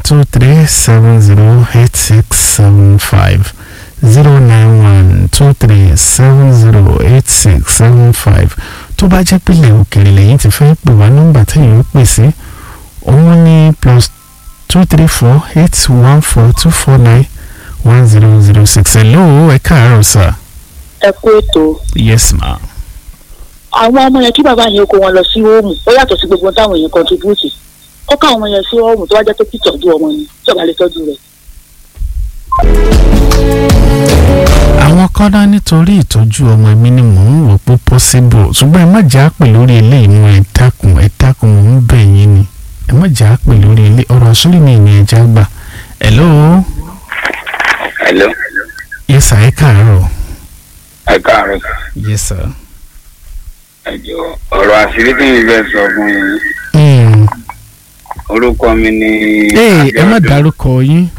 two three seven zero eight six seven five zero nine one two three seven zero eight six seven five tó bá jẹ́ pílẹ̀ òkèèrè lẹ́yìn tí fẹ́ pè wá nọ́mbà tẹ̀yìn ó pè sí òun ní plus two three four eight one four two four nine one zero zero six hello ẹ káàárọ̀ sir. ẹ kú ètò yes ma. àwọn ọmọ yẹn kí bàbá yẹn kó wọn lọ sí hóòmù ó yàtọ̀ sí gbogbo táwọn èèyàn contribute ó ká àwọn ọmọ yẹn sí hóòmù tó wá jẹ́ pé kí tọ́jú ọmọ ni tí ọba lè tọ́jú rẹ̀. àwọn kọ́dá nítorí ìtọ́jú ọmọ mi ni mò ń wò pé possible ṣùgbọ́n ẹ má jà á pè lórí eléyìí mú ẹ dákun ẹ dákun mò ń bẹ̀ yín ni ẹ má jà á pè lórí ilé ọ̀rọ̀ àṣírí mi ìní ẹja gbà hello hello yes sir ẹ káàárọ̀ ẹ káàárọ̀ yes sir. ẹ jọ ọ̀rọ̀ àṣírí tí mi fẹ́ sọ fún yín Mm. orúkọ mi ni ee ẹ má Abíọ́dún. dárúkọ yín